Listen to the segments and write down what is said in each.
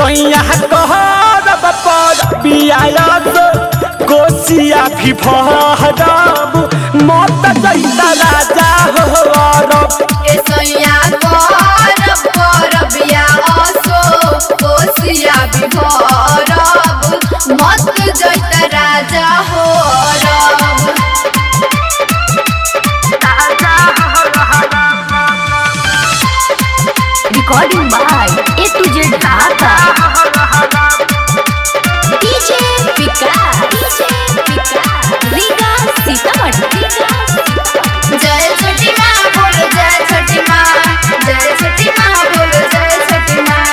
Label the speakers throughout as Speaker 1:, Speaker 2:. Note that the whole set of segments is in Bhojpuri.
Speaker 1: सोइया कहरब पर बियायत कोसिया भी भरब मत जैता राजा हो रब
Speaker 2: ए सैया करब करबिया असो कोसिया भी भरब मत जैत राजा हो रब
Speaker 3: Recording by A to Z Dhaka. DJ Vikas. DJ Vikas. Riga Sitamat.
Speaker 2: जय छठी माँ बोलो जय छठी माँ जय छठी माँ बोलो जय छठी माँ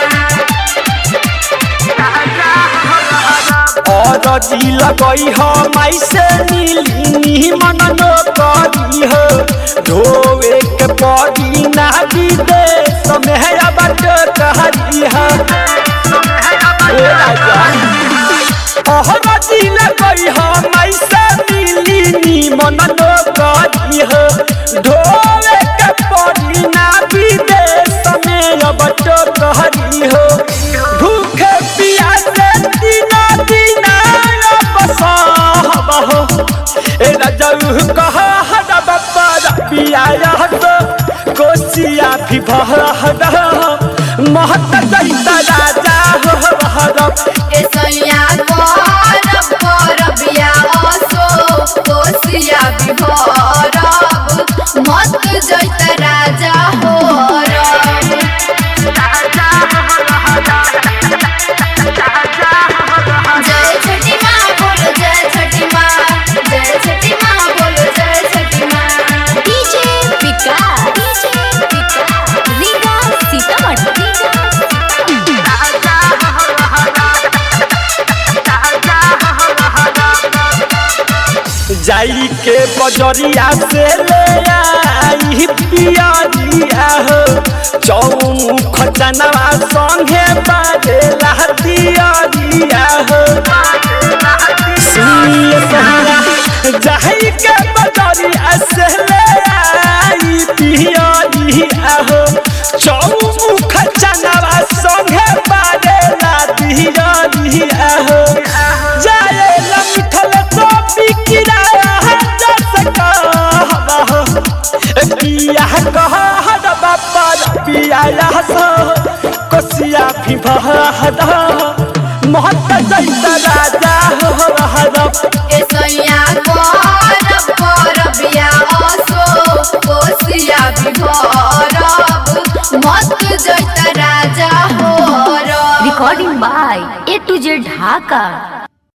Speaker 1: और जी लगई हो माई से नीली मन नो करी हो धोवे के पड़ी ना विदेश में है बट कहरी हो ए राजा और जी लगई हो माई से नीली मन नो करी हो धोवे के पड़ी ना विदेश में बट कहरी हो भूखे पियासे दिना दिना बसाहब हो ए रजऊ कह हदब पर पियाया तो कोसिया भी भरहद महत दैता राजा हो हरब
Speaker 2: ए सैया करब करबिया असो कोसिया भी भरब मत जैत राजा हो रब जय छठी माँ बोलो जय छठी माँ जय छठी माँ बोलो जय छठी माँ
Speaker 3: DJ Vikas. DJ Vikas. Riga Sitamat.
Speaker 1: जाई के बजरिया से ले आई पियरिया हो चौमुख चनवा संगे बाजे लहतियरिया हो सुनिए सहिया जाई के बजरिया से ले आई पियरिया हो चौमुख चनवा संगे बाजे लहतियरिया हो जाए लमिठल तो बिकिराया जस कहबा हो पिया कहद बापा पिया सो कोसिया भी भहद महत जैता राजा हो रहब
Speaker 2: ए सैया करब करबिया असो कोसिया भी भरब मत जैत राजा हो रब
Speaker 3: Recording by A to Z Dhaka.